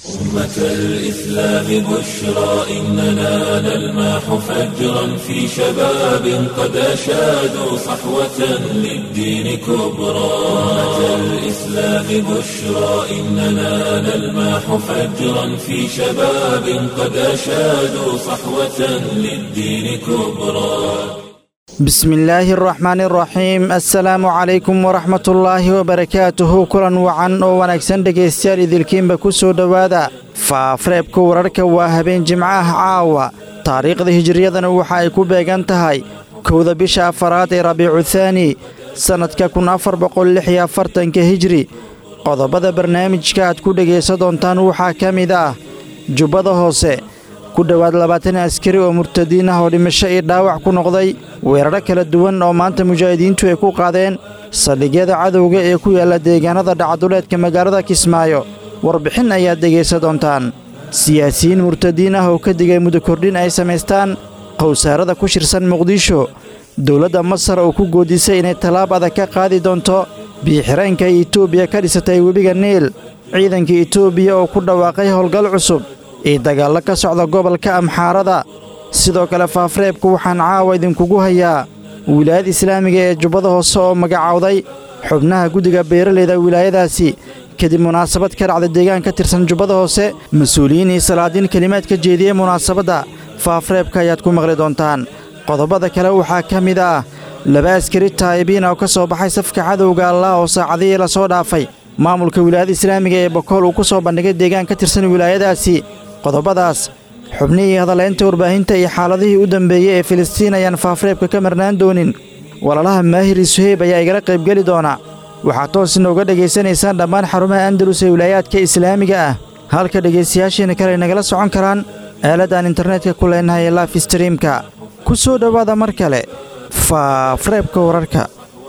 أمة الإسلام بشرى إننا نلمح فجرا في شباب قد أشادوا صحوة للدين كبرى أمة الإسلام بشرى إننا نلمح فجرا في شباب قد أشادوا صحوة للدين كبرى بسم الله الرحمن الرحيم السلام عليكم ورحمة الله وبركاته kulan wacan oo wanaagsan dhegaystayaal idilkiinba ku soo dhowaada faafareebka wararka waa habeen jimco ah caawa taariikhda hijiriyadana waxa ay ku beegan tahay kowda bisha afaraad ee rabiicu thaani sannadka kun afar boqol lix iyo afartanka hijri qodobada barnaamijka aad ku dhegaysan doontaan waxaa ka mid ah jubbada hoose ku dhowaad labaatan askari oo murtadiin ah oo dhimasho iyo dhaawac ku noqday weeraro kala duwan oo maanta mujaahidiintu ay ku qaadeen saldhigyada cadowga ee ku yaalla deegaanada dhacduleedka magaalada kismaayo warbixin ayaad dhegaysan doontaan siyaasiyiin murtadiin ah oo ka digay muddo kordhin ay samaystaan qowsaarada ku shirsan muqdisho dowladda masar oo ku goodisay inay tallaab adag ka qaadi doonto biixireenka etoobiya ka dhisatay webiga niil ciidanka etoobiya oo ku dhawaaqay howlgal cusub iyo dagaallo ka socda gobolka amxaarada sidoo kale faafareebku waxaan caawa idinkugu hayaa wilaayada islaamiga ee jubbada hoose oo magacowday xubnaha guddiga beeralayda wilaayadaasi kadib munaasabad ka dhacda deegaan ka tirsan jubbada hoose mas-uuliyiin iyo salaadiin kelimaad ka jeediyey munaasabadda faafareebka ayaad ku maqli doontaan qodobada kale waxaa ka mid ah laba askari taa'ibiin oo ka soo baxay safka cadowga allah oo saacadihii la soo dhaafay maamulka wilaayada islaamiga ee bokool uu ku soo bandhigay deegaan ka tirsan wilaayadaasi qodobadaas xubnihii hadalaynta warbaahinta iyo xaaladihii u dambeeyey ee filistiin ayaan faafareebka ka marnaan doonin walaalaha maahiri suheyb ayaa igala qaybgeli doona waxaad toos inooga dhegaysanaysaan dhammaan xarumaha andalus ee wilaayaadka islaamiga ah halka dhegaystayaashiina kale nagala socon karaan aaladaan internetka ku leenahay ee laif streamka ku soo dhowaada mar kale faafareebka wararka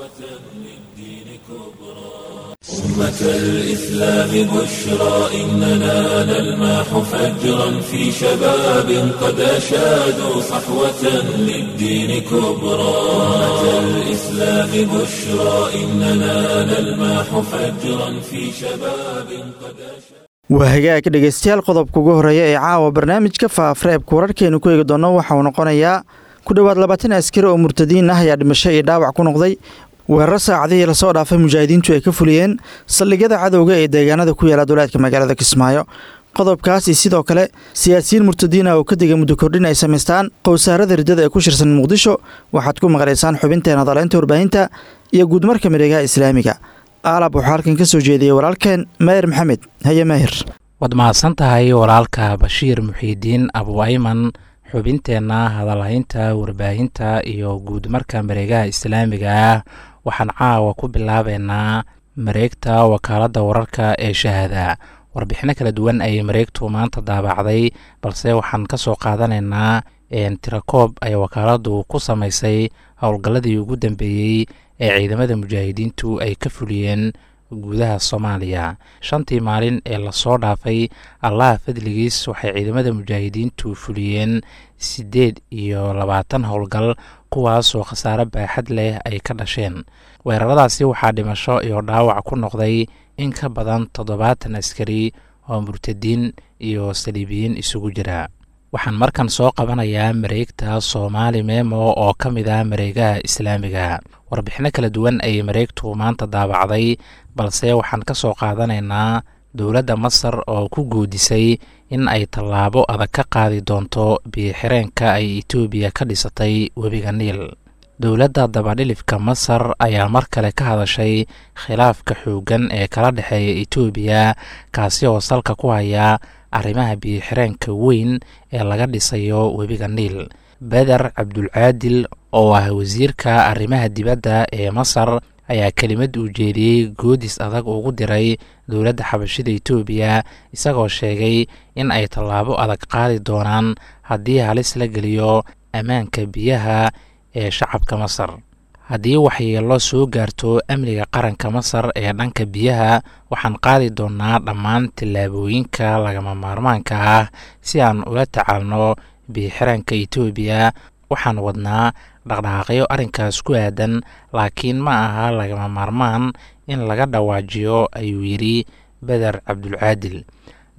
أمة الإسلام بشرى إننا نلمح فجرا في شباب قد أشادوا صحوة للدين كبرى أمة الإسلام بشرى إننا نلمح فجرا في شباب قد أشادوا waa hagaag dhegaystayaal qodobka ugu horreeya ee caawa barnaamijka faafareebka wararkeenu ku eegi doonno waxa uu noqonayaa ku dhowaad labaatan askari oo murtadiin ah ayaa dhimasho iyo dhaawac ku noqday weeraro saacadihii lasoo dhaafay mujaahidiintu ay ka fuliyeen saldhigyada cadowga ee deegaanada ku yaala duleedka magaalada kismaayo qodobkaas iyo sidoo kale siyaasiyiin murtadiin ah oo ka digay muddo kordhin ay samaystaan qowsaarada riddada ee ku shirsan muqdisho waxaad ku maqlaysaan xubinteen hadaleynta warbaahinta iyo guudmarka miregaha islaamiga aalab waxaa halkan ka soo jeediyey walaalkeen maahir maxamed haye maahir waad mahadsan tahay walaalka bashiir muxiidiin abuayman xubinteenna hadalhaynta warbaahinta iyo guudmarka mareegaha islaamiga ah waxaan caawa ku bilaabeynaa mareegta wakaaladda wararka ee shahaada warbixino kala duwan ayay mareegtu maanta daabacday balse waxaan ka soo qaadanaynaa tirakoob ay wakaaladdu ku samaysay howlgalladii ugu dambeeyey ee ciidamada mujaahidiintu ay ka fuliyeen gudaha soomaaliya shantii maalin ee lasoo dhaafay allaha fadligiis waxay ciidamada mujaahidiintu fuliyeen siddeed iyo labaatan howlgal kuwaasoo khasaare baaxad leh ay ka dhasheen weeraradaasi waxaa dhimasho iyo dhaawac ku noqday in ka badan toddobaatan askari oo murtadiin iyo saliibiyiin isugu jira waxaan markan soo qabanayaa mareegta soomaali memo oo ka mid ah mareegaha islaamiga warbixino kala duwan ayay mareegtu maanta daabacday balse waxaan ka soo qaadanaynaa dowladda masar oo ku goodisay in ay tallaabo adag ka qaadi doonto biyoxireenka ay etoobiya ka dhisatay webiga niil dowladda dabadhilifka masar ayaa mar kale ka hadashay khilaafka xooggan ee kala dhexeeya etoobiya kaasi oo salka ku haya arrimaha biyoxireenka weyn ee laga dhisayo webiga niil beder cabdulcaadil oo ah wasiirka arrimaha dibadda ee masar ayaa kelimad uu jeediyey goodis adag ugu diray dowladda xabashida etoobiya isagoo sheegay in ay tallaabo adag qaadi doonaan haddii halis la geliyo ammaanka biyaha ee shacabka masar haddii waxyeelo soo gaarto amniga qaranka masar ee dhanka biyaha waxaan qaadi doonnaa dhammaan tillaabooyinka lagama maarmaanka ah si aan ula tacaalno biyoxiraanka etoobiya waxaan wadnaa dhaqdhaqaaqyo arrinkaas ku aadan laakiin ma aha lagama maarmaan in laga dhawaajiyo ayuu yidhi beder cabdulcaadil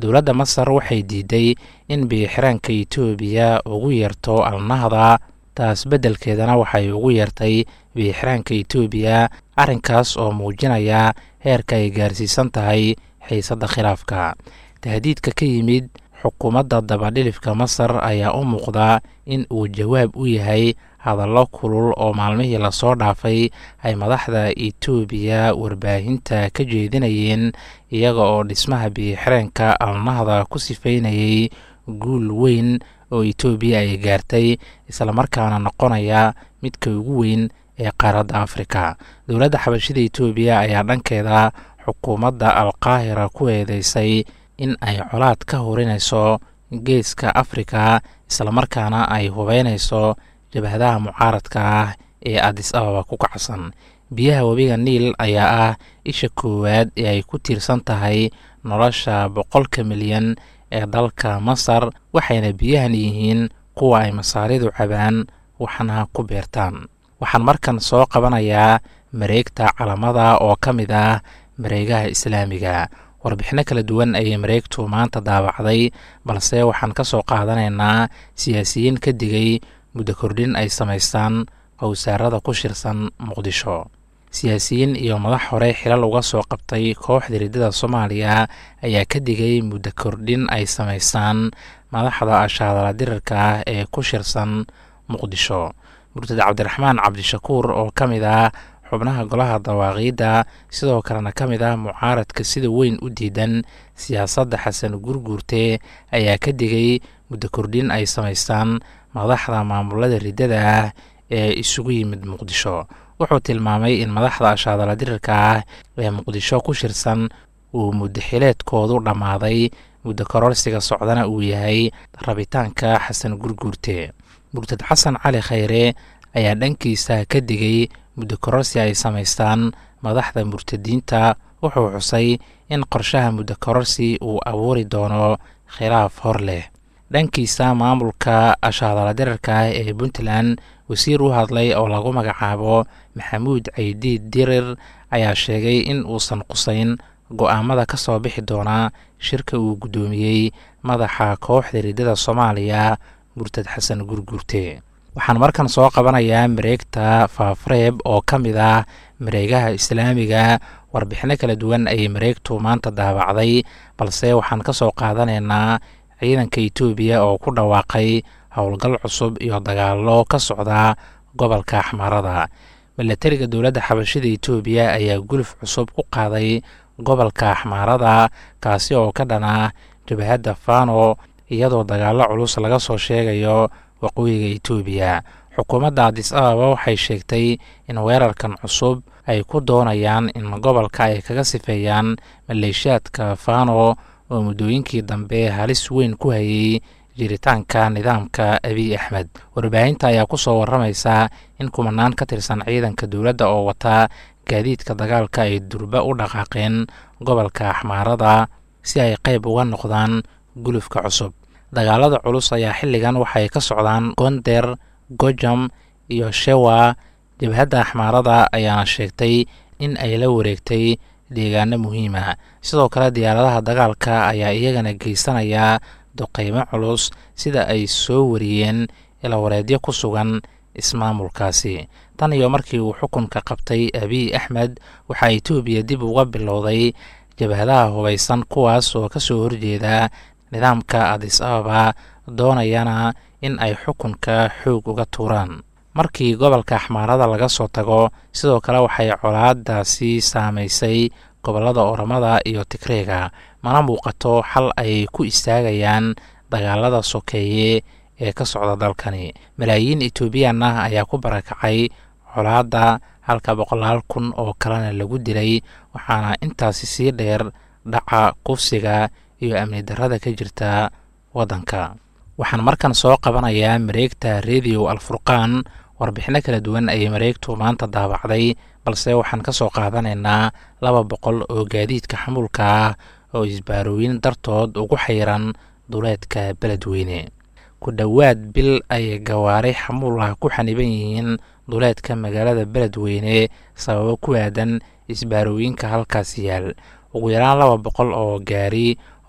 dowladda masar waxay diiday in biyo-xiraanka etoobiya ugu yeerto alnahda taas beddelkeedana waxay ugu yeertay biyo-xiraanka etoobiya arrinkaas oo muujinaya heerka ay gaarsiisan tahay xiisadda khilaafka tahdiidka ka yimid xukuumadda dabadhilifka masar ayaa u muuqda in uu jawaab u yahay hadallo kulul oo maalmihii lasoo dhaafay ay madaxda etoobiya warbaahinta ka jeedinayeen iyaga oo dhismaha biyo-xireenka alnahda ku sifaynayay guul weyn oo etoobiya ay gaartay islamarkaana noqonaya midka ugu weyn ee qaaradda afrika dowladda xabashida etoobiya ayaa dhankeeda xukuumadda alqaahira ku eedeysay in ay colaad ka horinayso geeska afrika islamarkaana ay hubeynayso jabhadaha mucaaradka ah ee adis ababa ku kacsan biyaha webiga niil ayaa ah isha koowaad ee ay ku tiirsan tahay nolosha boqolka milyan ee dalka masar waxayna biyahan yihiin kuwa ay masaaridu cabaan waxna ku beertaan waxaan markan soo qabanayaa mareegta calamada oo ka mid ah mareegaha islaamiga warbixino kala duwan ayay mareegtu maanta daabacday balse waxaan ka soo qaadanaynaa siyaasiyiin ka digay muddo kordhin ay samaystaan qowsaarada ku shirsan muqdisho siyaasiyiin iyo madax hore xilal uga soo qabtay kooxda riddada soomaaliya ayaa ka digay muddo kordhin ay samaystaan madaxda ashaadala dirirka ah ee ku shirsan muqdisho murtad cabdiraxmaan cabdishakuur oo ka mid ah xubnaha golaha dawaaqiidda sidoo kalena ka mid ah mucaaradka sida weyn u diidan siyaasadda xasan gurguurte ayaa ka digay muddo kordhin ay samaystaan madaxda maamulada riddada ah ee isugu yimid muqdisho wuxuu tilmaamay in madaxda ashaadala dirirka ah ee muqdisho ku shirsan uu muddaxileedkoodu dhammaaday muddo kororsiga socdana uu yahay rabitaanka xasan gurguurte murtad xasan cali khayre ayaa dhankiisa ka digay muddo kororsi ay samaystaan madaxda murtadiinta wuxuu xusay in qorshaha muddo kororsi uu abuuri doono khilaaf hor leh dhankiisa maamulka ashaadala dirarka ah ee puntland wasiir u hadlay oo lagu magacaabo maxamuud caydiid dirir ayaa sheegay in uusan qusayn go-aamada ka soo bixi doonaa shirka uu guddoomiyey madaxa kooxda riddada soomaaliya murtad xasan gurguurte waxaan markan soo qabanayaa mareegta faafareeb oo ka mid ah mareegaha islaamiga warbixino kala duwan ayay mareegtu maanta daabacday balse waxaan ka soo qaadanaynaa ciidanka etoobiya oo ku dhawaaqay howlgal cusub iyo dagaallo ka socda gobolka axmaarada milatariga dowladda xabashida etoobiya ayaa guluf cusub ku qaaday gobolka axmaarada kaasi oo ka dhana jabhadda fano iyadoo dagaallo culus laga soo sheegayo waqooyiga etoobiya xukuumadda adis ababa waxay sheegtay in weerarkan cusub ay ku doonayaan in gobolka ay kaga sifeeyaan maleeshiyaadka fano oo muddooyinkii dambe halis weyn ku hayay jiritaanka nidaamka abiy axmed warbaahinta ayaa ku soo warramaysa in kumanaan ka tirsan ciidanka dowladda oo wata gaadiidka dagaalka ay durba u dhaqaaqeen gobolka axmaarada si ay qayb uga noqdaan gulufka cusub dagaalada culus ayaa xilligan waxay ka socdaan gonder gojam iyo shewa jabhadda axmaarada ayaana sheegtay in ay la wareegtay deegaano muhiima sidoo kale diyaaradaha dagaalka ayaa iyagana geysanaya duqeymo culus sida ay soo wariyeen ilawareedyo ku sugan ismaamulkaasi tan iyo markii uu xukunka qabtay abiy axmed waxaa etoobiya dib uga bilowday jabhadaha hubaysan kuwaas oo ka soo horjeeda nidaamka adis ababa doonayana in ay xukunka xoog uga tuuraan markii gobolka axmaarada laga soo tago sidoo kale waxay colaadaasi saamaysay gobollada oramada iyo tigreega mana muuqato xal ay ku istaagayaan dagaalada sokeeye ee ka socda dalkani malaayiin etoobiyan ah ayaa ku barakacay colaadda halka boqolaal kun oo kalena lagu dilay waxaana intaasi sii dheer dhaca kufsiga iyo amni darrada ka jirta waddanka waxaan markan soo qabanayaa mareegta rediyo alfurqaan warbixino kala duwan ayay mareegtu maanta daabacday balse waxaan ka soo qaadanaynaa laba boqol oo gaadiidka xamuulka ah oo isbaarooyin dartood ugu xayiran duleedka beledweyne ku dhowaad bil ay gawaari xamuul ah ku xaniban yihiin duleedka magaalada beledweyne sababo ku aadan isbaarooyinka halkaas yaal ugu yaraan laba boqol oo gaari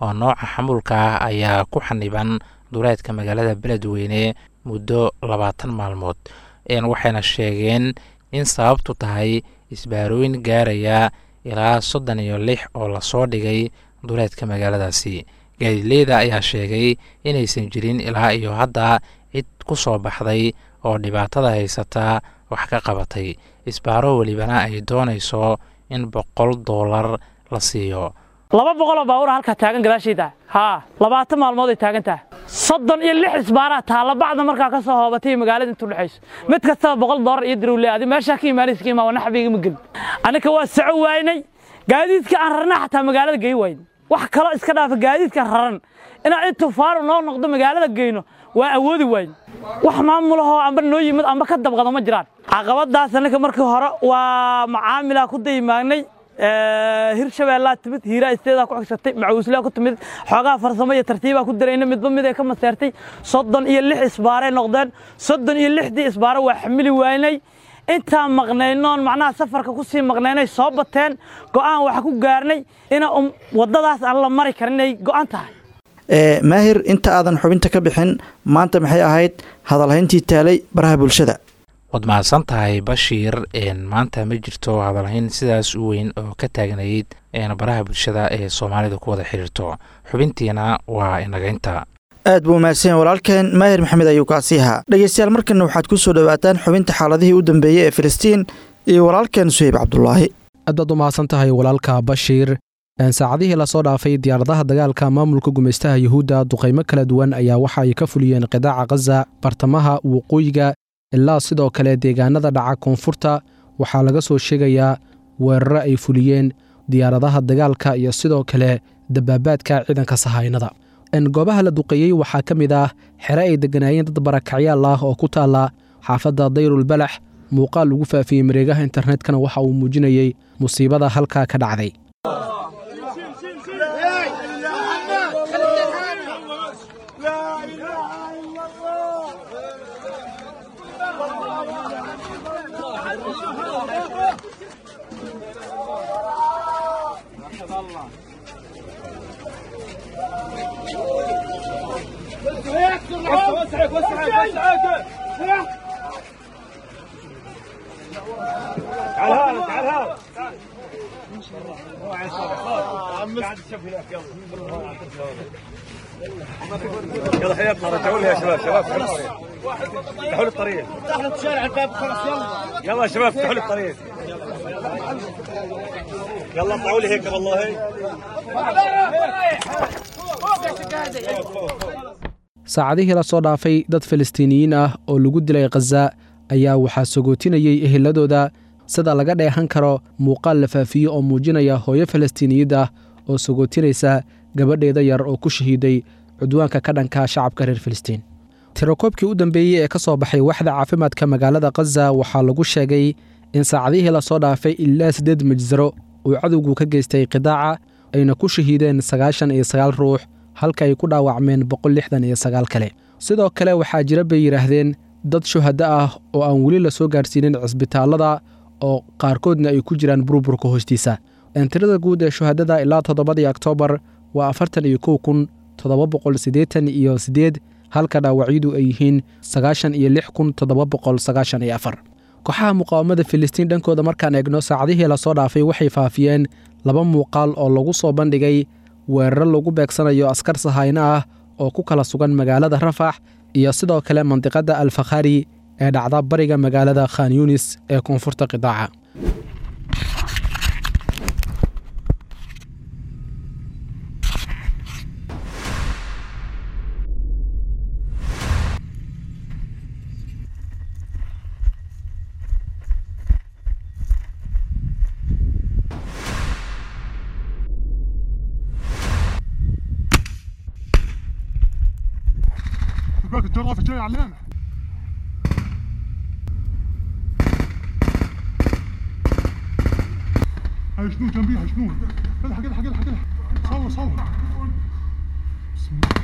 oo nooca xamuulka ah ayaa ku xaniban duleedka magaalada beledweyne muddo labaatan maalmood waxayna sheegeen in sababtu tahay isbaarooyin gaaraya ilaa soddon iyo lix oo lasoo dhigay duleedka magaaladaasi gaadiidleyda ayaa sheegay inaysan jirin ilaa iyo hadda cid ku soo baxday oo dhibaatada haysataa wax ka qabatay isbaaro welibana ay doonayso in boqol doolar la siiyo laba boqoloo baabuura halkaa taagan gadaashayda haa labaatan maalmood ay taagan tahay soddon iyo lix isbaaraa taalla bacda markaa ka soo hoobatay magaalada intu dhexayso mid kastaba boqol doolar iyo dirowle adi meeshaa ka imaanaysa ka imaa naxbiga ma gelin annika waa soco waynay gaadiidka aan rarna xataa magaalada gey wayn wax kaloo iska dhaafa gaadiidka raran inaan in tufaaru noo noqdo magaalada geyno waa awoodi wayn wax maamulahoo amba noo yimid amba ka dabqado ma jiraan caqabadaas annika markii hore waa macaamilaa ku dayimaagnay hirshabeellaa timid hiiraa isteedaa ku xigsatay macuuslaa ku timid xoogaha farsamo iyo tartiibaa ku darayna midba mid ay ka maseertay soddon iyo lix isbaaray noqdeen soddon iyo lixdii isbaaro waa xamili waynay intaan maqnaynoon macnaha safarka ku sii maqnaynay soo bateen go'aan waxa ku gaarnay ina waddadaas aan la mari karin inay go'an tahay maahir inta aadan xubinta ka bixin maanta maxay ahayd hadalhayntii taalay baraha bulshada waad mahadsan tahay bashiir maanta ma jirto hadalhayn sidaas u weyn oo ka taagnayd baraha bulshada ee soomaalida ku wada xiriirto xubintiina waa inagaynta aad buu mahadsan walaalkeen maahir maxamed ayuu kaasii ahaa dhegeystayaal markana waxaad ku soo dhowaataan xubinta xaaladihii u dambeeyey ee filistiin iyo walaalkeen suheyb cabdulaahi aad baad u mahadsan tahay walaalka bashiir saacadihii lasoo dhaafay diyaaradaha dagaalka maamulka gumaystaha yuhuudda duqaymo kala duwan ayaa waxa ay ka fuliyeen qidaaca khaza bartamaha waqooyiga ilaa sidoo kale deegaanada dhaca koonfurta waxaa laga soo sheegayaa weeraro ay fuliyeen diyaaradaha dagaalka iyo sidoo kale dabaabaadka ciidanka sahaynada goobaha la duqeeyey waxaa ka mid ah xere ay degganaayeen dad barakacyaal ah oo ku taalla xaafadda dayrul balax muuqaal lagu faafiyey mareegaha internetkana waxa uu muujinayey musiibada halkaa ka dhacday يلا حياتنا رجعوا لي يا شباب شباب افتحوا لي الطريق افتحوا لي الشارع الباب خلاص يلا يلا يا شباب افتحوا لي الطريق يلا اطلعوا لي هيك والله saacadihii lasoo dhaafay dad falastiiniyiin ah oo lagu dilay khaza ayaa waxaa sagootinayey eheladooda sida laga dheehan karo muuqaal la faafiye oo muujinaya hooyo falastiiniyad ah oo sagootinaysa gabadheeda yar oo ku shahiiday cudwaanka ka dhanka shacabka reer filistiin tirakoobkii u dambeeyey ee ka soo baxay waxda caafimaadka magaalada khaza waxaa lagu sheegay in saacadihii lasoo dhaafay ilaa siddeed majsaro uu cadowgu ka geystay qidaaca ayna ku shahiideen sagaashan iyo sagaal ruux halka ay ku dhaawacmeen boqol lixdan iyo sagaal kale sidoo kale waxaa jira bay yidhaahdeen dad shuhaddo ah oo aan weli la soo gaarsiinin cisbitaallada oo qaarkoodna ay ku jiraan burburka hoostiisa tirada guud ee shuhadada ilaa toddobadii oktoobar waa afartan iyo kow kun toddoba boqol siddeetan iyo siddeed halka dhaawacyadu ay yihiin sagaashan iyo lix kun toddoba boqol sagaashan iyo afar kooxaha muqaawamada filistiin dhankooda markaan eegno saacadihii lasoo dhaafay waxay faafiyeen laba muuqaal oo lagu soo bandhigay weeraro lagu beegsanayo askar sahayno ah oo ku kala sugan magaalada rafax iyo sidoo kale mandiqadda alfakhari ee dhacda bariga magaalada khan yunis ee koonfurta qidaaca باك الجرافة جاي علينا هاي شنو جنبيها شنو الحق الحق الحق الحق صور صور بسم الله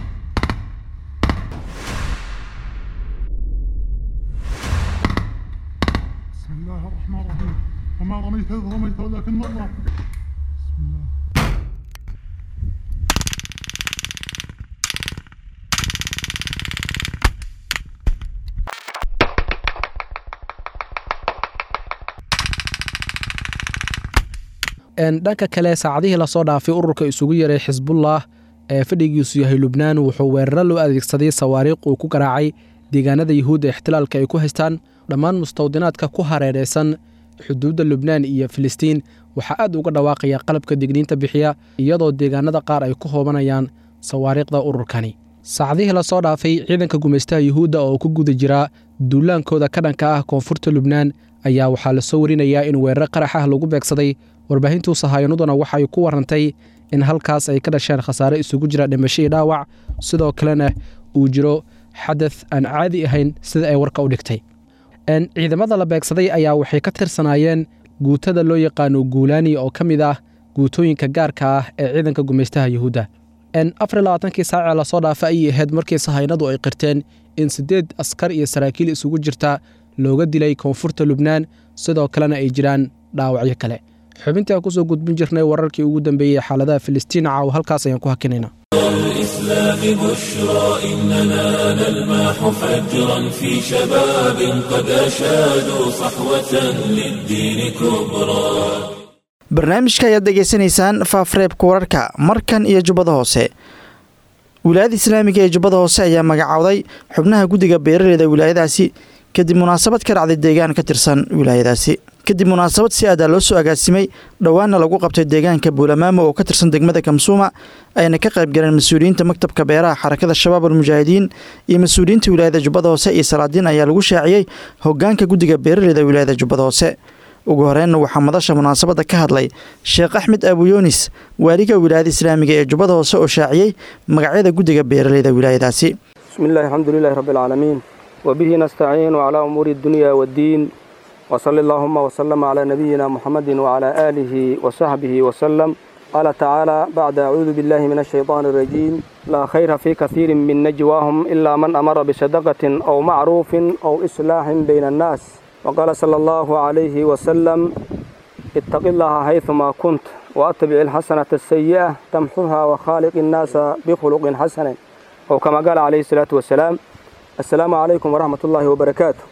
بسم الله الرحمن الرحيم وما رميت إذ رميت ولكن الله بسم الله dhanka kale saacadihii lasoo dhaafay ururka isugu yaray xisbullah ee fadhigiisu yahay lubnaan wuxuu weeraro loo adeegsaday sawaariikh uu ku garaacay deegaanada yuhuudda ixtilaalka ay ku haystaan dhammaan mustawdinaadka ku hareeraysan xuduudda lubnaan iyo filistiin waxaa aad uga dhawaaqaya qalabka digniinta bixiya iyadoo deegaanada qaar ay ku hoobanayaan sawaariikhda ururkani saacadihii lasoo dhaafay ciidanka gumaystaha yuhuudda oo ku guda jira duulaankooda ka dhanka ah koonfurta lubnaan ayaa waxaa lasoo warinayaa in weeraro qarax ah lagu beegsaday warbaahintuu sahayanaduna waxay ku warantay in halkaas ay ka dhasheen khasaare isugu jira dhimasho iyo dhaawac sidoo kalena uu jiro xadath aan caadi ahayn sida ay warka u dhigtay ciidamada la beegsaday ayaa waxay ka tirsanaayeen guutada loo yaqaano guulaani oo ka mid ah guutooyinka gaarka ah ee ciidanka gumaystaha yuhuudda afar labaatankii saacee lasoo dhaafa ayay ahayd markii sahaynadu ay qirteen in siddeed askar iyo saraakiil isugu jirta looga dilay koonfurta lubnaan sidoo kalena ay jiraan dhaawacyo kale xubintii aan kusoo gudbin jirnay wararkii ugu dambeeyey xaaladaha filistiin caaw halkaas ayaan ku hakinayna الإسلام بشرى إننا نلمح فجرا في شباب قد أشادوا صحوة للدين كبرى barnaamijka ayaad degeysanaysaan faafreebka wararka markan iyo jubbada hoose wilaayada islaamiga ee jubbada hoose ayaa magacowday xubnaha guddiga beeraleyda wilaayadaasi kadib munaasabad ka dhacday deegaan ka tirsan wilaayadaasi kadib munaasabad si aadaa loo soo agaasimay dhowaanna lagu qabtay deegaanka buulamaamo oo ka tirsan degmada kamsuuma ayna ka qayb galeen mas-uuliyiinta maktabka beeraha xarakada shabaab almujaahidiin iyo mas-uuliyiinta wilaayada jubbada hoose iyo salaadiin ayaa lagu shaaciyey hogaanka guddiga beeraleyda wilaayada jubbada hoose ugu horreynna waxaa madasha munaasabadda ka hadlay sheekh axmed abuyunis waaliga wilaayada islaamiga ee jubbada hoose oo shaaciyey magacyada guddiga beeraleyda wilaayadaasi bismillahi alxamdulilahi rabbi alcaalamiin wabihi nastaciinu calaa umuuri addunya waddiin wsali allaahuma wslama calaa nabiyina muxamadi wcalaa aalihi wasaxbihi wasalam qaala tacaala bacda acuudu billahi min ashayطaani arajiim laa khayra fii kaiirin min najwaahum ilaa man amara bisadaqatin aw macruufin aw islaaxin bayna annaas waqaala sala allahu calayhi wasalam ittaqi allaha haydumaa kunt waatabic alxasanata asayi'a tamxuha wakhaaliq innaasa bikhuluqin xasanin ow kama qaala calayhi salaatu wasalaam assalaamu calaykum waraxmat ullaahi wabarakaatu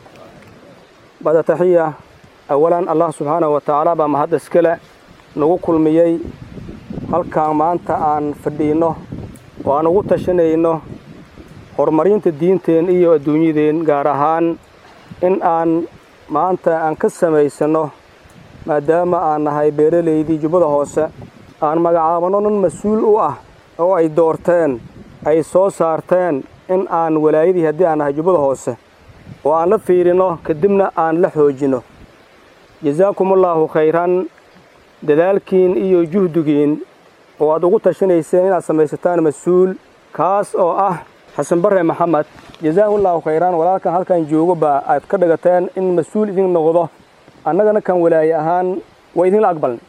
bada taxiya awalan allah subxaanahu wa tacaala baa mahad iskale nagu kulmiyey halkaan maanta aan fadhiinno oo aan ugu tashanayno horumarinta diinteen iyo adduunyadeen gaar ahaan in aan maanta aan ka samaysanno maadaama aan nahay beeralaydii jubbada hoose aan magacaabanno nin mas-uul u ah oo ay doorteen ay soo saarteen in aan walaayadii haddii aan nahay jubbada hoose oo aan la fiirinno kadibna aan la xoojinno jasaakumullaahu khayran dadaalkiin iyo juhdigiin oo aad ugu tashanayseen inaad samaysataan mas-uul kaas oo ah xasan barre maxamed jasaahullaahu khayran walaalkan halkan joogo baa aad ka dhigateen in mas-uul idin noqdo annagana kan walaaye ahaan waa idinla aqbalnay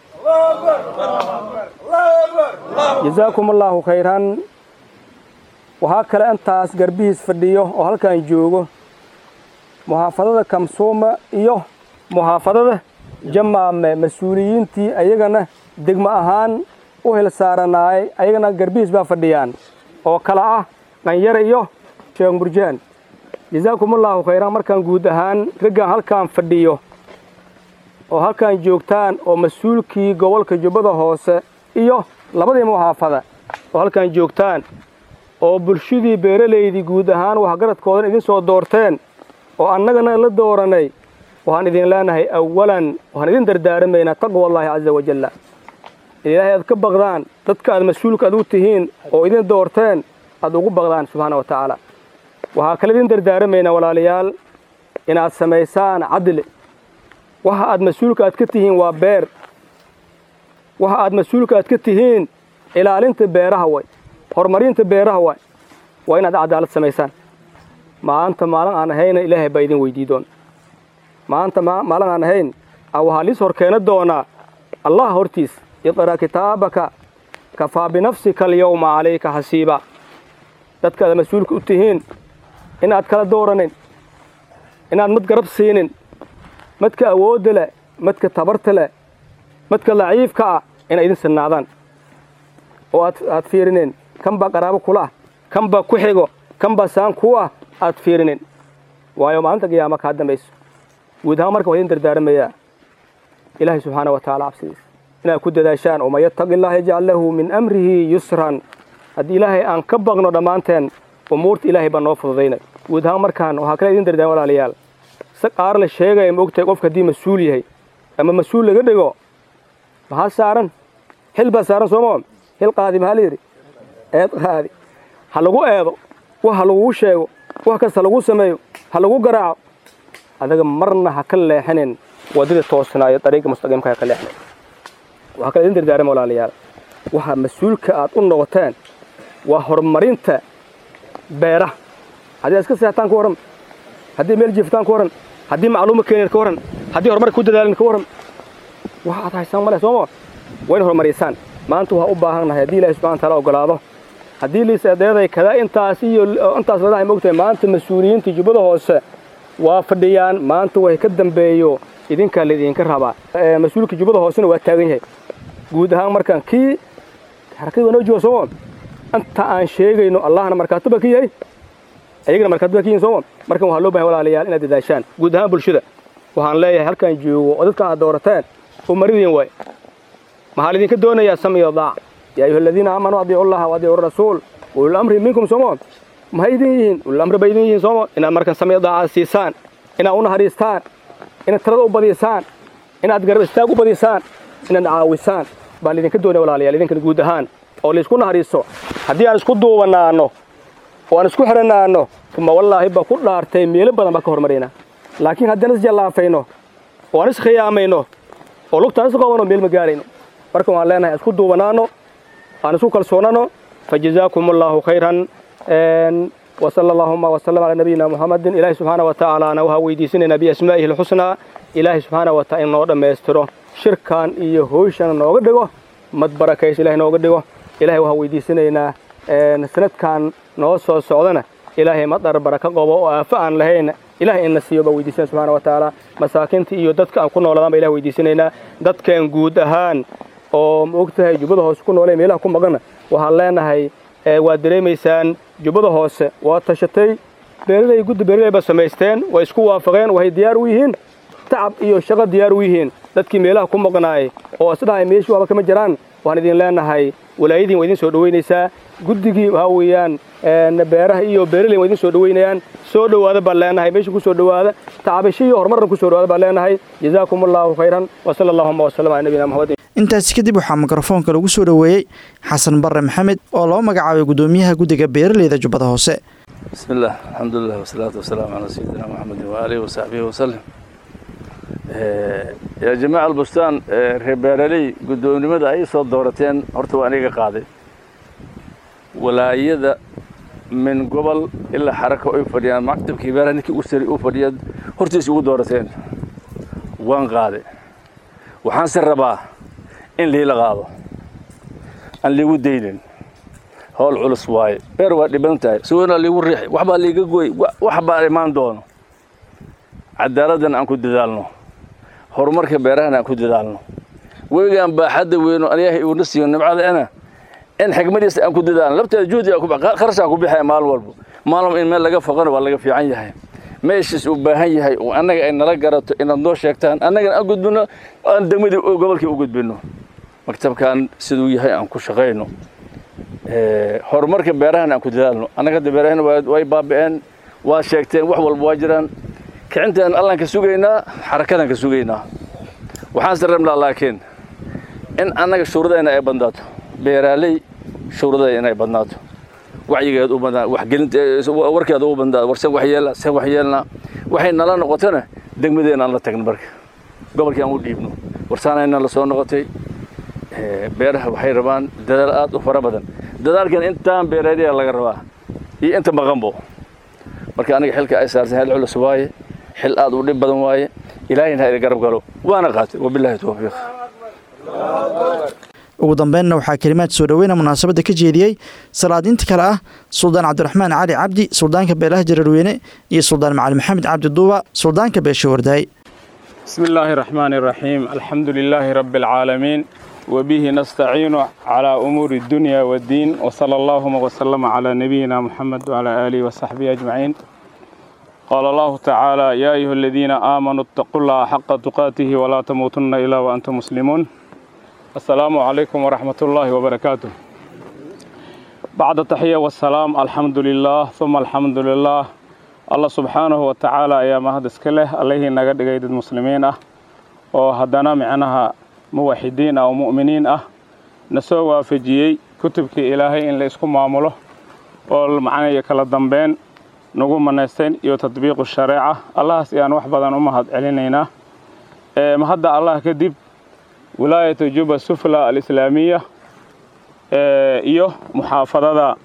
jasaakumullaahu khayran waxaa kale intaas garbihiis fadhiyo oo halkan joogo muxaafadada kamsuuma iyo muxaafadada jamaame mas-uuliyiintii ayagana degmo ahaan u hel saaranaayay ayagana garbihiis baa fadhiyaan oo kale ah dhanyare iyo sheekh murjaan jasaakumullaahu khayran markaan guud ahaan raggan halkaan fadhiyo oo halkaan joogtaan oo mas-uulkii gobolka jubbada hoose iyo labadii muxaafada oo halkaan joogtaan oo bulshadii beeralaydii guud ahaan waxgaradkoodan idin soo doorteen oo annagana la dooranay waxaan idin leenahay awalan waxaan idin dardaaramaynaa taqwa allaahi casa wajalla in ilaahay aad ka baqdaan dadka aad mas-uulka aad u tihiin oo idin doorteen aad ugu baqdaan subxaana wa tacaala waxaa kale idin dardaaramaynaa walaalayaal inaad samaysaan cadli waxa aad mas-uulka aad ka tihiin waa beer waxa aad mas-uulka aad ka tihiin ilaalinta beeraha way horumarinta beeraha way waa inaad cadaalad samaysaan maanta maalin aan ahayna ilaahay baa idin weydii doona maanta maalin aan ahayn waxaa liis hor keena doonaa allah hortiis iqra' kitaabaka kafaa binafsika alyawma calayka xasiiba dadkaad mas-uulka u tihiin inaad kala dooranin inaad mad garab siinin madka awoodda leh madka tabarta leh madka laciifka ah inay idin sinnaadaan oo aad aad fiirinin kan baa qaraabo kula ah kan baa ku xigo kan baa saan ku ah aad fiirinin waayo maalinta qiyaama kaa dambayso guud ahaan marka waa idin dardaaramayaa ilaahay subxaana wa tacaala cabsidiisa inaad ku dadaashaan waman yattaqi illaha yajcal lahu min amrihi yusran haddii ilaahay aan ka baqno dhammaanteen umuurta ilaahay baa noo fududaynay guud ahaan markaan waxaa kale idin dardaan walaalayaal si qaar la sheegaya ma ogtahay qofka haddii mas-uul yahay ama mas-uul laga dhigo maxaa saaran xil baa saaran sooma xil qaadi maxaa layidhi eed qaadi ha lagu eedo wax ha lagugu sheego wax kasta lagu sameeyo ha lagu garaaco adaga marna ha ka leexinin waddada toosnaayo dariiqa mustaqiimka ha ka leexinin waxaa kale idin dardaarama walaalayaal waxa mas-uulka aad u noqoteen waa horumarinta beeraha haddii aad iska seextaan ka warran haddii meel jiiftaan ka warran haddii macluuma keeneen ka warran haddii horumarka ku dadaalin ka warran wax aad haysaan male sooma waa in horumarisaan maanta waxaa u baahan nahay haddii ilahi subxana wataala ogolaado haddii liisadeeday kada intaas iyo intaas ladahay mogtahay maanta mas-uuliyiinta jubbada hoose waa fadhiyaan maanta way ka dambeeyo idinkaa laydinka rabaa mas-uulka jubbada hoosena waa taagan yahay guud ahaan markaan kii harakada waa noo jooga sooma inta aan sheegayno allahna markaataba ka yahay ayagana markaataba ka yihin sooma markan waxaa loo bahay walaalayaal inaad dadaashaan guud ahaan bulshada waxaan leeyahay halkaan joogo oo dadka aad doorateen oo maridiin waay maxaa laydinka doonayaa samiyo daac yaa ayuha aladiina aamanuu adiicu llaha wa adiicu rasuul ulul amri minkum sooma maxay idin yihiin ulul amri bay idin yihiin sooma inaad markan samiyo daacaad siisaan inaad u naxariistaan inaad talada u badisaan inaad garab istaag u badisaan inaad caawisaan baa laydinka doonaya walaalayaal idinkana guud ahaan oo laysku naxariiso haddii aan isku duubanaanno oo aan isku xidhanaanno uma wallaahi baa ku dhaartay meelo badan baa ka hormaraynaa laakiin haddaan isjallaafayno oo aan iskhiyaamayno oo lugtaan isqabanno meel ma gaarayno marka waan leenahay aan isku duubanaanno aan isku kalsoonano fajazaakum allaahu khayran وصلى اللهم وسلم على نبينا محمد إلهي سبحانه وتعالى أنا وها ويديسنا بأسمائه الحسنى إلهي سبحانه وتعالى نور ما يستره شركان إيه هوشان نوغ دغو مد بركيس إلهي نوغ دغو إلهي وها ويديسنا سند كان نو سو سودنا إلهي مدر بركة قبو وافعان لهين إلهي إن سيوبا ويديسنا سبحانه وتعالى مساكنت إيو ددك أن كنا ولدان إلهي ويديسنا ددك أن قود أهان oo maogtahay jubbada hoose ku noolee meelaha ku maqana waxaan leenahay waad dareemaysaan jubbada hoose waa tashatay beeralay guddi beeralay ba samaysteen way isku waafaqeen waxay diyaar u yihiin tacab iyo shaqo diyaar u yihiin dadkii meelaha ku maqnaayay oo isdhahay meeshii waaba kama jiraan waxaan idin leenahay walaayadiin waa idin soo dhoweynaysaa guddigii waxaa weeyaan beeraha iyo beeralay waa idin soo dhoweynayaan soo dhowaada baan leenahay meesha ku soo dhowaada tacabasho iyo horumarna ku soo dhowaada baan leenahay jazaakum allahu khayran wasala allahuma wasalam cala nabiyina maxamed intaasi kadib waxaa mikrofoonka lagu soo dhoweeyey xasan barre maxamed oo loo magacaabay gudoomiyaha guddiga beeraleyda jubbada hoose بسم الله الحمد لله والصلاة والسلام على سيدنا محمد وآله وصحبه وسلم يا جماعة البستان ربيرلي قدوني ماذا أي صوت دورتين هرتوا أنيقا قاضي ولايدا من قبل إلا حركة أي فريان مكتب كبيرة نكي أسري أو فرياد هرتيس يقول دورتين وان قاضي وحان سرباه إن لي لغاضو أن لي ودينين howl culus waaye beer waa dhiban tahay suwana liigu riixi waxbaa liiga goy waxbaa imaan doono cadaaladdan aan ku dadaalno horumarka beerahana aan ku dadaalno webigaan baaxadda weyno ilaahay uuna siiyo nimcadaena in xigmadiisa aan ku dadaalno labteeda juhdi kharashaa ku bixaya maalin walba maalin in meel laga foqana waa laga fiican yahay meeshiis uu baahan yahay oo annaga ay nala garato inaad noo sheegtaan annagana aan gudbino aan degmadii gobolkii u gudbino maktabkan siduu yahay aan ku shaqayno horumarka beerahan aan ku dadaalno annaga hadda beerahana way baabi'een waa sheegteen wax walba waa jiraan kicintaan allaan ka sugaynaa xarakadaan ka sugaynaa waxaanse rabnaa laakiin in annaga shuuradayna ay badnaato beeraaley shuuradayna inay badnaato wacyigeed u badnaa waxgelinta warkeeda u badnaato war sen waxyeelna sen waxyeelna waxay nala noqotona degmadeena aan la tagno marka gobolkii aan u dhiibno warsaanayna la soo noqotay beeraha waxay rabaan dadaal aad u fara badan dadaalkan intaan beereedaya laga rabaa iyo inta maqanbo marka aniga xilka ay saarsan xil culus waaye xil aad u dhib badan waaye ilaahayna ha idin garab galo waana qaatay wabilaahi tawfiiq ugu dambeynna waxaa kelimaad soo dhoweyna munaasabadda ka jeediyey salaadiinta kale ah suldaan cabdiraxmaan cali cabdi suldaanka beelaha jararweyne iyo suldaan macali maxamed cabdi duuba suldaanka beesha wardaay بسم الله الرحمن الرحيم الحمد لله رب العالمين وبه نستعين على أمور الدنيا والدين وصلى اللهم وسلم على نبينا محمد وعلى آله وصحبه أجمعين قال الله تعالى يا أيها الذين آمنوا اتقوا الله حق تقاته ولا تموتن إلا وأنتم مسلمون السلام عليكم ورحمة الله وبركاته بعد التحية والسلام الحمد لله ثم الحمد لله الله سبحانه وتعالى يا مهد اسكله عليه نقد قيد المسلمين اه وهدنا معناها موحدين أو مؤمنين اه نسوى فجيي كتبك إلهي إن لإسكم معامله والمعنى يكلا دنبين nagu manaysteen iyo tadbiiqu shareeca allahaas ayaan wax badan u mahad celinaynaa ma hadda allah kadib wilaayatu juba sufla alislaamiya iyo muxaafadada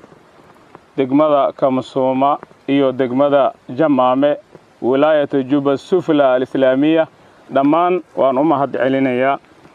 degmada kamasuuma iyo degmada jamaame wilaayatu juba sufla alislaamiya dhammaan waan u mahad celinayaa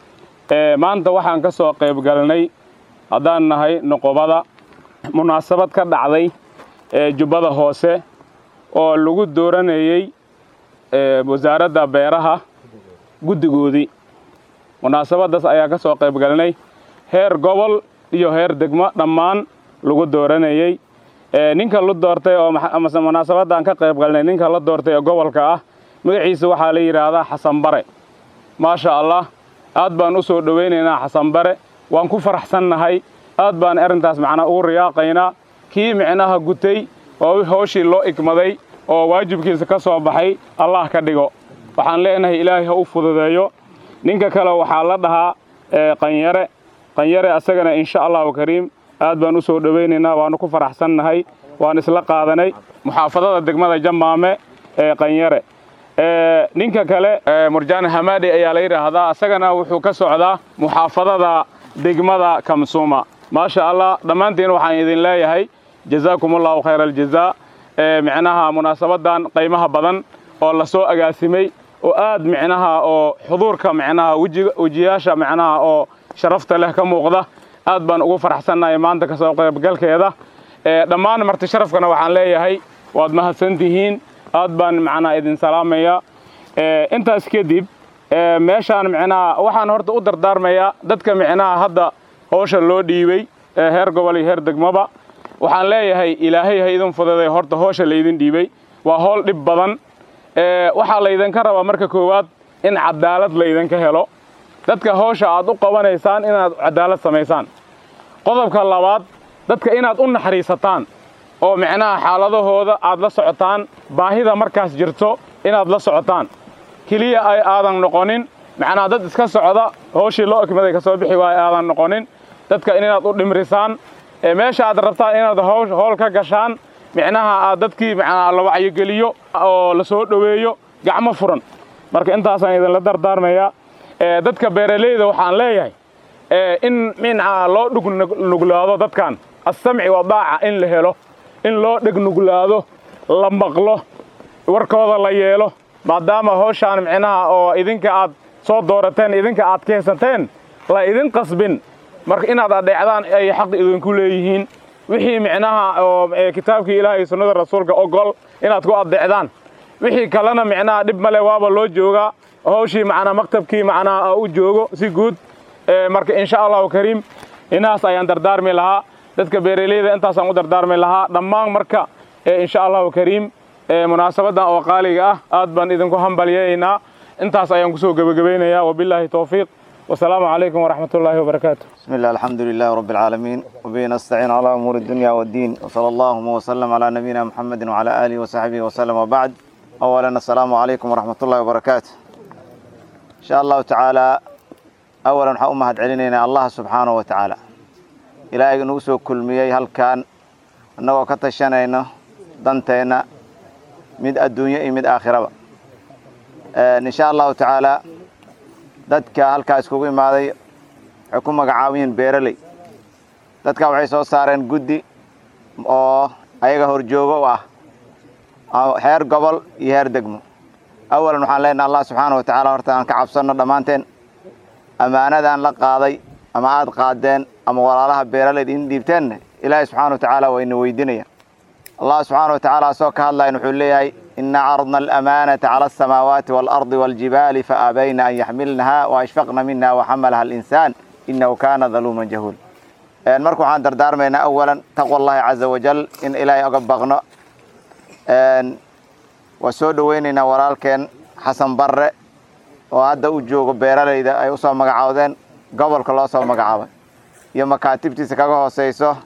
maanta waxaan ka soo qayb galnay haddaan nahay noqobada munaasabad ka dhacday ee jubbada hoose oo lagu dooranayey wasaaradda beeraha guddigoodii munaasabaddaas ayaa ka soo qayb galnay heer gobol iyo heer degmo dhammaan lagu dooranayey ninka la doortay oo amase munaasabaddan ka qayb galnay ninka la doortay ee gobolka ah magaciisa waxaa la yidhaahdaa xasan bare maasha allah aad baan u soo dhowaynaynaa xasan bare waan ku faraxsannahay aad baan arrintaas macnaa ugu riyaaqaynaa kii micnaha gutay oo hawshii loo igmaday oo waajibkiisa ka soo baxay allah ka dhigo waxaan leenahay ilaahay ha u fududeeyo ninka kale waxaa la dhahaa qanyare qanyare asagana insha allahu kariim aad baan u soo dhowaynaynaa waannu ku faraxsannahay waan isla qaadanay muxaafadada degmada jamaame ee qanyare ninka kale murjaan hamaadi ayaa la yidhaahdaa asagana wuxuu ka socdaa muxaafadada degmada kamsuuma maasha allah dhammaantiin waxaan idin leeyahay jazaakum allahu khayra aljazaa micnaha munaasabaddan qiimaha badan oo la soo agaasimay oo aad micnaha oo xuduurka micnaha wejiyaasha micnaha oo sharafta leh ka muuqda aad baan ugu faraxsannahay maanta ka soo qaybgalkeeda dhammaan marti sharafkana waxaan leeyahay waad mahadsantihiin aad baan macnaa idin salaamaya intaas kadib meeshaan micnaha waxaan horta u dardaarmayaa dadka micnaha hadda howsha loo dhiibey heer gobol iyo heer degmaba waxaan leeyahay ilaahay ha idin fududay horta howsha laydin dhiibey waa howl dhib badan waxaa laydinka rabaa marka koowaad in cadaalad laydinka helo dadka howsha aad u qabanaysaan inaad cadaalad samaysaan qodobka labaad dadka inaad u naxariisataan oo micnaha xaaladahooda aad la socotaan baahida markaas jirto inaad la socotaan keliya ay aadan noqonin macnaha dad iska socda howshii loo ekmaday ka soo bixi waaya aadan noqonin dadka inaad u dhimrisaan meesha aad rabtaan inaad howl ka gashaan micnaha aad dadkii macnaha la wacyigeliyo oo la soo dhoweeyo gacmo furan marka intaasaan idinla dardaarmayaa dadka beeralayda waxaan leeyahay in micnaha loo dhugnuglaado dadkan assamci wadaaca in la helo in loo dhegnuglaado la maqlo warkooda la yeelo maadaama howshaan micnaha oo idinka aad soo doorateen idinka aad keensateen la idin qasbin marka inaad adheecdaan ay xaq idinku leeyihiin wixii micnaha oo kitaabkii ilaah iyo sunnada rasuulka ogol inaad ku addeecdaan wixii kalena micnaha dhib male waaba loo joogaa howshii macnaa maktabkii macnaha u joogo si guud marka insha allahu kariim inahaas ayaan dardaarmi lahaa dadka beeralayda intaasaan u dardaarmi lahaa dhammaan marka insha allahu kariim munaasabaddan oo qaaliga ah aad baan idinku hambalyeeynaa intaas ayaan kusoo gebagabaynayaa wabilaahi towfiiq والسلام عليكم ورحمة الله وبركاته بسم الله الحمد لله رب العالمين وبه نستعين على أمور الدنيا والدين وصلى الله وسلم على نبينا محمد وعلى آله وصحبه وسلم وبعد أولا السلام عليكم ورحمة الله وبركاته إن شاء الله تعالى أولا حأمهد علينا الله سبحانه وتعالى إلهي نوسو كل مياه هل كان أنه كتشنينا دنتينا مد الدنيا مد آخرة إن شاء الله تعالى dadka halkaa iskugu imaaday waxay ku magacaabiyeen beeraley dadka waxay soo saareen guddi oo ayaga horjoogo u ah heer gobol iyo heer degmo awalan waxaan leenaha allah subxaana wa tacaala horta aan ka cabsanno dhammaanteen ammaanadaan la qaaday ama aad qaadeen ama walaalaha beeraleyda in dhiibteenne ilaahay subxaana wa tacaala waa ina weydinaya allah subxaana wa tacaala asoo ka hadlayan wuxuu leeyahay إنا عرضنا الأمانة على السماوات والأرض والجبال فأبين أن يحملنها وأشفقن منها وحملها الإنسان إنه كان ظلوما جهولا marka waxaan dardaarmaynaa awalan taqwa allahi caza wajal in ilaahay oga baqno waa soo dhoweynaynaa walaalkeen xasan barre oo hadda u joogo beeralayda ay usoo magacaawdeen gobolka loo soo magacaabay iyo makaatibtiisa kaga hooseyso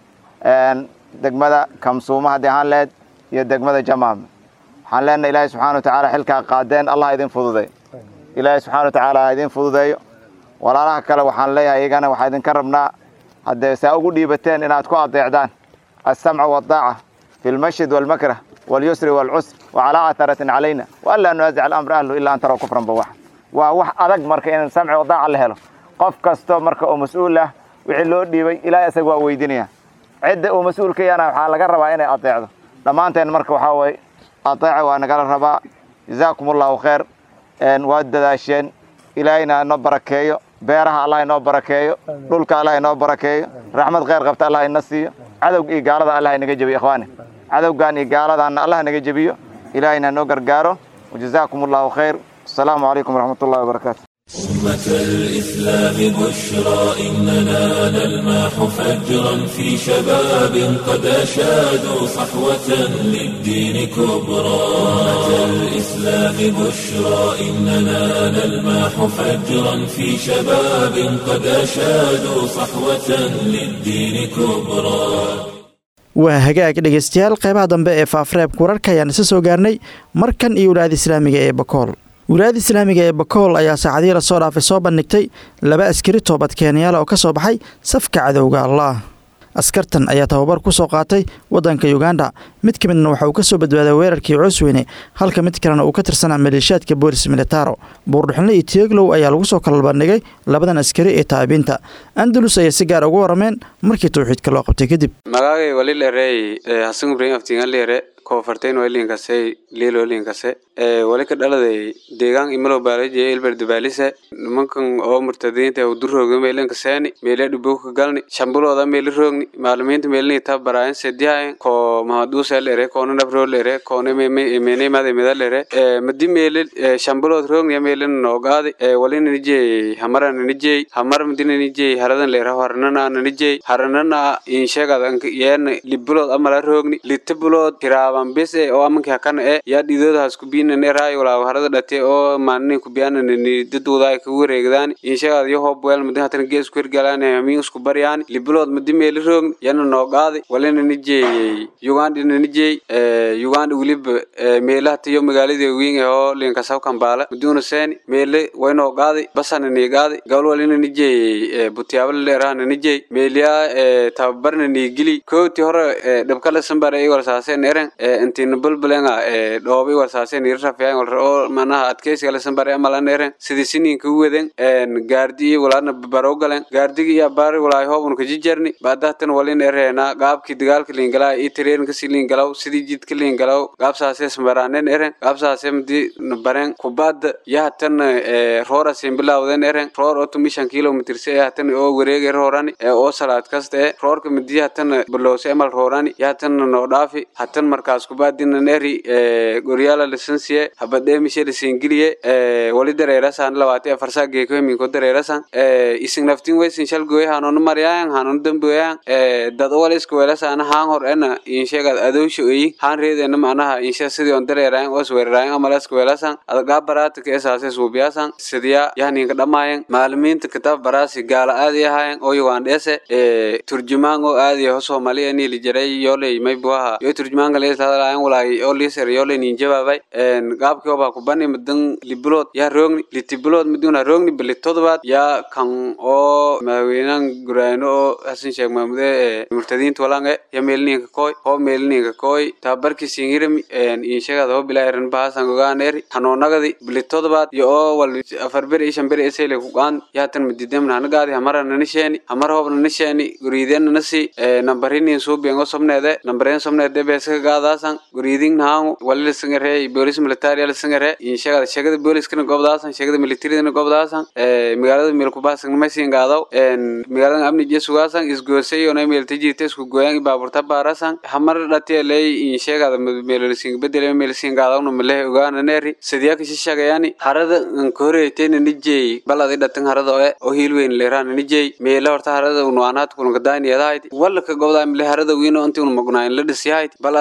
degmada kamsuuma haddii ahaan leed iyo degmada jamaam waxaan leenahay ilaahay subxana wa tacaala xilkaa qaadeen allah idin fududay ilaahay subxana wa tacaala ha idin fududeeyo walaalaha kale waxaan leeyahay iyagana waxaa idinka rabnaa haddee saa ugu dhiibateen inaad ku adeecdaan alsamca waaldaaca fi lmashid waalmakrah walyusri waalcusr wacalaa atharatin calayna waanlaa nunaasic alamra ahlu ilaa an taraw kufran bawax waa wax adag marka in samci wadaaca la helo qof kasto marka oo mas-uul ah wixii loo dhiibay ilaahay isaga waa weydinaya cidda uu mas-uulka yana waxaa laga rabaa inay adeecdo dhammaanteen marka waxaa weye adeeca waa nagala rabaa jazaakum allahu khayr waad dadaasheen ilaahayna inoo barakeeyo beeraha allah inoo barakeeyo dhulka allah inoo barakeeyo raxmad khayr qabta allah ina siiyo cadowga iyo gaalada allah inaga jebiyo ikhwaani cadowgan iyo gaaladaana allah naga jebiyo ilaahayna inoo gargaaro wajazaakum allahu khayr asalaamu calaykum waraxmat ullahi wabarakaatu أمة الإسلام بشرى إننا نلمح فجرا في شباب قد أشادوا صحوة للدين كبرى أمة الإسلام بشرى إننا نلمح فجرا في شباب قد أشادوا صحوة للدين كبرى waa hagaag dhegaystayaal qeybaha dambe ee faafreebka wararka ayaan isa soo gaarnay markan iyo wilaayada islaamiga ee bakool wilaayada islaamiga ee bakool ayaa saacadihii lasoo dhaafay soo bandhigtay laba askari toobad keenyaala oo ka soo baxay safka cadowga allah askartan ayaa tababar ku soo qaatay waddanka yuganda mid ka midna waxa uu ka soo badbaaday weerarkii coosweyne halka mid kalena uu ka tirsanaa maleeshiyaadka boolis militaro buurdhuxinle iyo tieglow ayaa lagu soo kala bandhigay labadan askari ee taabiinta andalus ayay si gaar ugu warameen markii tawxiidka loo qabtay kadib magagay wali lerey hasan ibrahim aftingan lere kofartain walinkase liilolinkase wali ka dhaladay deegaan imalo baalaje ilberde baalise nimankan oo murtadiinta durooga meelankaseeni meele dhuboka galni shambulooda meeli roogni maalimiinta meelni taa baraayan sedihayen ko mahaduuse lere koona nabro lere koona menemade meda lere madi meele shambulood roogniya meelina noogaadi wali nanijey hamara nanijey hamar madi nanijey haradan lere haranana nanijey haranana inshegada yeen libulood amala roogni litabulood hiraaban bise oo amanki hakana e yaa dhidoodahaas kubiinane raayo walaa harada dhate oo maalinin kubiyaanani daduudaay kagu wareegdaani inshagaad yo hoob weel madi hatana gees ku hirgalaani hamiin isku baryaani libulood madi meeli roogni yana noogaadi wali nanijeeyey ugandi nanijey uganda weliba meele hata yo magaalada wiin oo linkasaw kambaala maduuna seeni meele way noogaadi basana niigaadi gabal wali nanijeeyey butiyaabala leeraha nanijey meeliyaa tababarna niigili kooti hore dhabkala sambara igol saaseen eren intina bulbulenga dhoobi warsaaseen irrafiyan walra oo manaha adkeysiga lasambare amalan eren sidii sininka u weden gaardi iyo walaadna barow galen gaardigi iyo abaari walaay hoobun kajijarni baadahtan walin ereena gaabki dagaalka liingalaw iyo tareenkasi liingalaw sidii jidka liingalaw gaabsaase sambaraaneen eren gaabsaase madi baren kubaada iyo hatan roorasin bilawden eren roor oo tumishan kilomitrse ee hatan oo wareege roorani oo salaad kasta e roorka madi hatan balowse amal roorani iyo hatan noo dhaafi hatan markaas kubaadinan eri goryaala lisansiye habadheemishe lisingiliye wali dareerasan labaati afarsaa geeko heminko dareerasan ising naftin wesin shalgoye hanonu maryayan hanonu damboyan dad wala iska weelasana haan hor ena inshegad adowsha oyi haan reedena manaha inshe sidii on dareerayan os weerarayan amala iska weelasan adagaa baraata ka esaase suubiyasan sidiya yahninka dhamaayan maalimiinta kitaab baraasi gaala aadi ahayan oo yugandheese turjumaan oo aadi ho soomaaliya niili jaray yooley maybuaha yo turjumaanka leesadalayan walaay oo liisar yooley nin jawaabay gaabkii obaa kubani madan libulood yaa roogni litibulood maduna roogni bali todobaad yaa kan oo madaxweynahan guraano oo hasan sheekh maamude murtadiinta walange ya meelninka koy hoo meelninka koy tababarkii singirami inshagada hoo bilaa eran bahasan ogaaneri hanoonagadi bali todobaad yo oo wal afar beri ishan beri esele kugaan yaatan madidem nanagaadi hamara nanisheeni hamar hoob nanisheeni guriideen nanasi nambarinin suubiyan oo sobneede nambareen sobneede beesaka gaadaasan guriidin nahangu wali lasangare boolis militaria lasangare inshagada shagada booliskana gobdaasan shagada militaridana gobdaasan magaalada meelkubaasan namasiin gaadaw magaalada amni jesugaasan isgoosay ona meelta jirta isku gooyan baaburta baarasan hamar dhatieley inshagada meelolisiin bedele meelisiin gaadawna malehe ogaananeri sidiyaka shishagayani harada nkoreetena nijey baladi dhatan harada oe oo hiilweyn leerana nijey meela horta harada unuanaat kunakadaaniyadahayd wala ka gobdaa mile harada wiino inti unmagnayn la dhisyahayd balad nahaan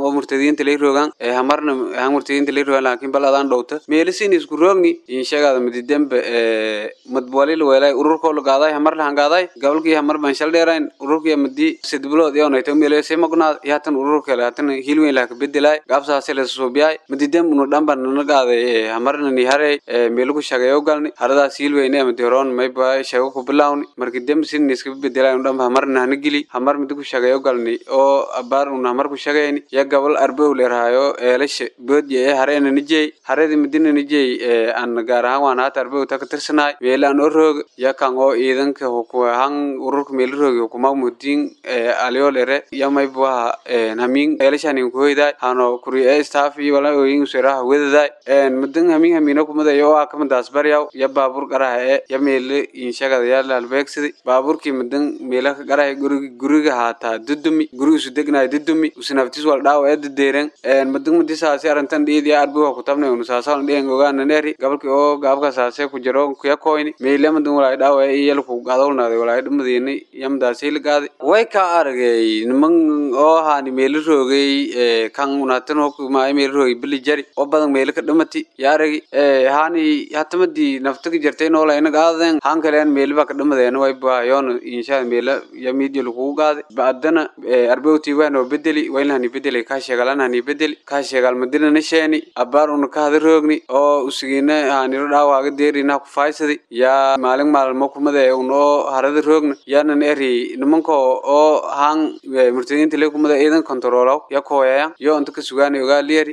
oo murtadiinta lay rogaan ee hamarna han murtadiinta lay rogaan laakiin bal adaan dhowta meelisin isku roogni inshagaada mididembe ee madwalil weelay ururkoo la gaaday hamar lahan gaaday gobolkii hamar baan shal dheerayn ururkii madi sidbilood iyo nayto meelay magnaad yaatan ururka le haatan hilweyn laha kabedelaay gaabsaase la suubiyay mididem unu dhanba nana gaaday hamarna ni harey meelugu shagayo galni haradaas hilweyn ee madiroon mayba shago ku bilawni marki dem sin iska bedelay unu dhanba hamarna hana gili hamar midigu shagayo galni oo abaar unu hamar ku shagayni ya gabal arbow leeraayo eelasha boodya ee hareena nijey haredi midina nijey aan gaar ahaan waan haata arbow ta ka tirsanaay meelaan oo roog ya kan oo ciidanka hukuhan ururka meela roogi hukuma mudiin aliyo lere ya maybuaha hamin eelashanin kuhoyday hano kuri ee staff iyo wala ooyin seraha wedaday mudan hamin hamino kumada yo aa kamadaas baryaw ya baabur qaraha ee ya meele inshagada ya lalbeegsidi baaburkii mudan meela ka qaraha guriga guriga haataa dudumi gurigiisu degnaay dudumi usinaftis wal dhaawa ee dadeeren mudan madisaasi arintan dhiidi arbuha kutabna unusaasawan dhiyan ogaana neeri gabalki oo gaabka saase ku jiro kuya koyni meele mudan walay dhaawa ee iyalku gadowlnaaday walay dhumadiini yamdaasi ligaaday way ka aragay niman oo haani meelo roogay kan unatan hokumaay meelo roogay bili jari oo badan meelo ka dhamati yaaragi haani hatamadii nafta ka jartay noola ina gaadeen haan kaleen meeliba ka dhamadeena way baayoon inshaa meela ya miidiya lagugu gaaday baadana arbewtii waanoo bedeli waynahani bedeli kaa sheegalanhani bedeli kaa sheegal madinana sheeni abaar una ka hada roogni oo usigiina haaniro dhaawaaga deerina ku faaysadi yaa maalin maalmo kumada un oo harada roogna yaanan eri nimanko oo haan murtadiinta le kumada ciidan kontaroolaw ya kooyaya yo inta ka sugaana ogaa liyari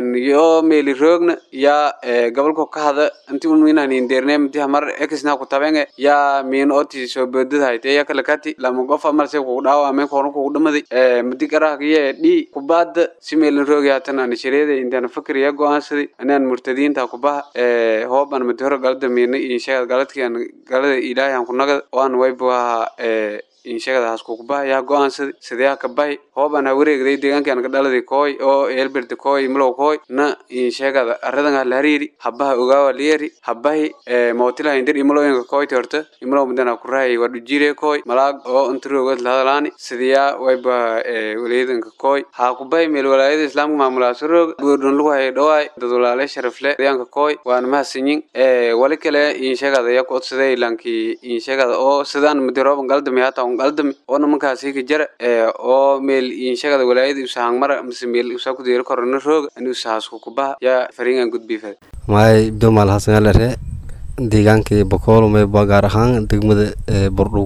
yo meeli roogna ya gobolko ka hada inti unminanin deerne midi hamar ekisna ku tabenge ya miin oti soo boodada hayte ya kala kati lama qof amal se kugu dhaawameen koona kugu dhamaday midi qarahkiye dhi kubaada si meelin roogi hatan ana shareeda intaan fakir ya go-aansaday anaan murtadiinta kubaha hoob an madi hore galada miina inshaga galadki an galada ilaahay aan kunagada oo aan waybuaha inshagadaas kukubaha yaa go-aansaday sideeha ka bahi hooban ha wareegday deegaankaan ka dhaladay kooy oo eelberde kooy mulow kooy na inshagada aradan ha lahariiri habaha ogaawa liyari habahi mootilaha indir imulooyinka kooyti horta imulow mudana kurahay waa dhujire kooy malaag oo intaroogad lahadalaani sidiyaa wayba walayadanka kooy ha kubahi meel walaayada islaamka maamulaaso roog buurdhon lagu hayay dhawaay dad walaale sharafle deegaanka kooy waana mahadsanyin wali kale inshagada ya kuodsaday ilankii inshagada oo sidaan mudirooban galdami hata qaldami oo nimankaasi ka jara oo meel inshagada walaayada usahang mara mise meel usaa ku deeri korona rooga ani usahaasku kubaha yaa fariingan gudbii fare maay abdomal hasan alare deegaankii bokool mayba gaar ahaan degmada bordhow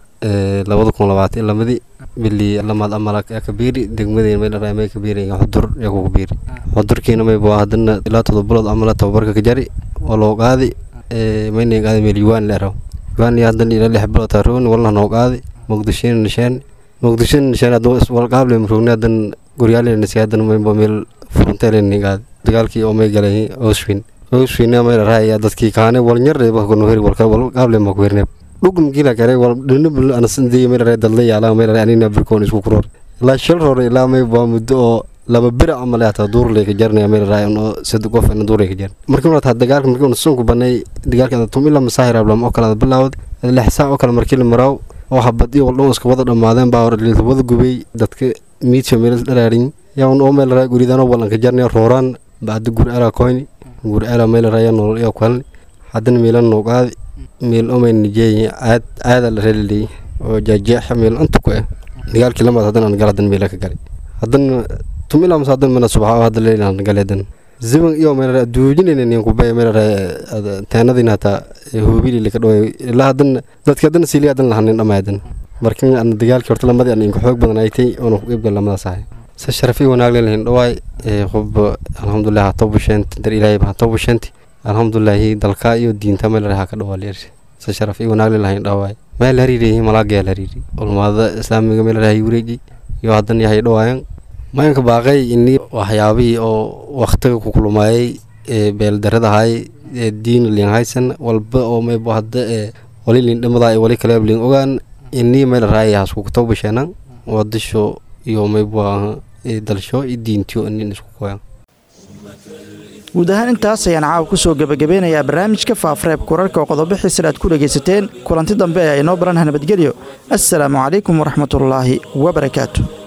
labada kun labaatan lamadii bili lamaad amala kabiiri degmadeen may dharaa may kabiiri xudur yaa ku kabiiri xudurkiina mayba hadana ilaa todoba bilood amala tababarka ka jari oo loo qaadi mayna qaadi meel yuwaan leeraw yuwaan iyo hadana ilaa lix bilood taaroon walna noo qaadi muqdishona nisheen muqdishona nisheen hadduu iswalqaable marugni hadan goryaalena nisi hadan mayba meel furunteeleni qaadi dagaalkii oo may galay oswin oswin may dharaa dadkii kaane walnyare wakunuheri walka walqaable ma kuherneeb dhugum gila kare wal dhinabul anasindii may dharaa dadla yaala may dharaa anina birkoon isku kuroor ilaa shil hore ilaa may baa muddo oo laba bira camal ataa duurley ka jarnaya meel raayan oo sad qof ina duurley ka jar markii una taa dagaalka markii una sunku banay dagaalka tum ila masaahir ablam oo kala bilaawd lix saac oo kale markii la maraaw oo habad iyo wal iska wada dhamaadeen baa hore wada gubay dadka miidka meel dhalaarin yaa un oo meel raa guridaan walan ka jarnaya rooraan bacda gur ala koyni gur ala meel raaya nolol iyo kalni haddana meelan noo qaadi meel oo mayn nijeey aad aada la reelay oo jaajeex meel inta ku ah dagaalkii lamaad haddana aan galadan meela ka galay haddana tumila masadan mana subxa hadda leelan galeedan ziban iyo meel aduujinayna nin kubay meel teenadina hata hoobili laka dhaway ilaa hadan dadka hadan siili hadan lahanin dhamaadan markan aan dagaalkii horta lamadii aan inku xoog badan aytay oona ku qeybgal lamadaas ahay se sharafi wanaag leelahin dhawaay qof alxamdulilah hata busheenti dar ilaahay hata busheenti alxamdulilaahi dalka iyo diinta meel raha ka dhawaa leersi se sharafi wanaag leelahin dhawaay meel hariiriyi malaaga la hariiri ulmaada islaamiga meel rahay wareeji iyo hadan yahay dhawaayan mayanka baaqay ini waxyaabihii oo waktiga ku kulmaayay ee beeldaradahay ee diin liin haysan walba oo maybo hadda ee wali liin dhamadaa ee wali kale liin ogaan ini meel raaya hasku kutoo basheenan wadasho iyo maybo dalsho iyo diintiyo inin isku koyan guud ahaan intaas ayaan caawa ku soo gebagabeynayaa barnaamijka faafareebka wararka oo qodobo xiisal aad ku dhegaysateen kulanti dambe ee inoo baranha nabadgelyo assalaamu calaykum waraxmatullaahi wabarakaatu